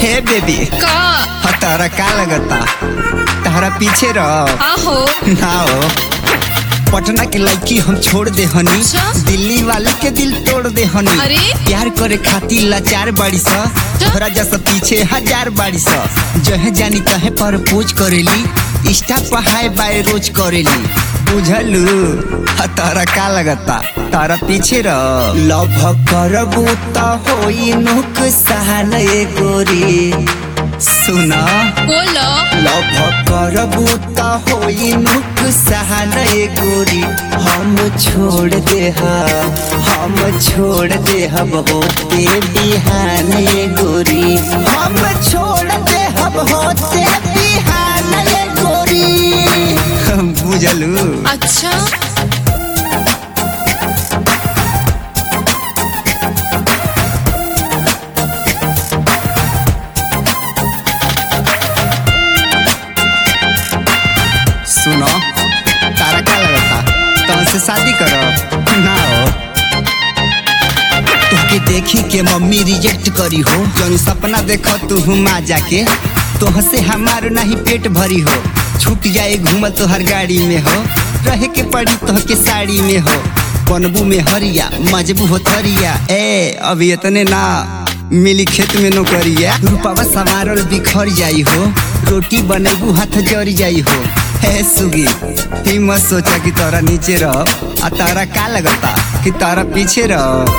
हे बेबी का हाँ तारा का लगता तारा पीछे रहो आहो ना हो पटना के लड़की हम छोड़ दे हनी अच्छा? दिल्ली वाले के दिल तोड़ दे हनी अरे? प्यार करे खातिर लाचार बाड़ी सा तोहरा जैसा पीछे हजार बाड़ी सा जहे जानी तहे पर पूछ करेली इंस्टा पर हाय बाय रोज करेली बुझलू हाँ तारा का लगता तारा पीछे रह लव करबू त होई नुकसान ए गोरी सुना बोलो लव करबू त होई नुकसान ए गोरी हम छोड़ दे हम छोड़ दे हम होते बिहान ए गोरी हम छोड़ दे हम होते बिहान ए गोरी बुझलू अच्छा सुनो तारा का लगता तुमसे शादी करो ना हो तोहके देखी के मम्मी रिजेक्ट करी हो जौन सपना देखो तू हुमा जाके तोहसे हमार नहीं पेट भरी हो छूट जाए घूमल तोहर गाड़ी में हो रहे के पड़ी तोहके साड़ी में हो बनबू में हरिया मजबू हो थरिया ए अभी इतने ना मिली खेत में नौकरिया रूपावा सवारल बिखर जाई हो रोटी बनेबू हाथ जर जाई हो हे सुगी ही मत सोचा कि तोरा नीचे रह आ तारा का लगता कि तारा पीछे रह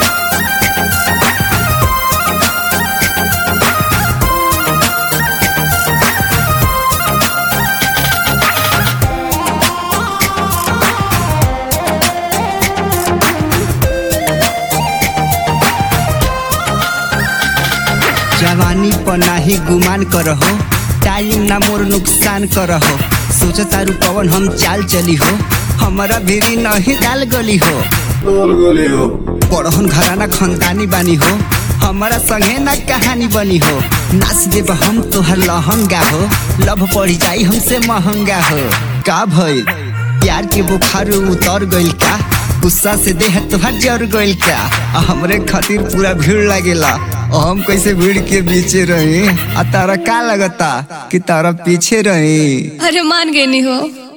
जवानी पर नाही गुमान करहो टाइम ना मोर नुकसान करहो सोच तारू पवन हम चाल चली हो हमारा भीरी नहीं डाल गली हो पढ़न घराना खनदानी बानी हो हमारा संगे ना कहानी बनी हो नाच देब हम तोहर लहंगा हो लभ पड़ी जाई हमसे महंगा हो का भइल प्यार के बुखार उतर गइल का गुस्सा से देह तोहर जर गइल का आ हमरे खातिर पूरा भीड़ लागेला आ हम कैसे भीड़ के बीचे रही आ तारा का लगता कि तारा पीछे रही अरे मान गई नहीं हो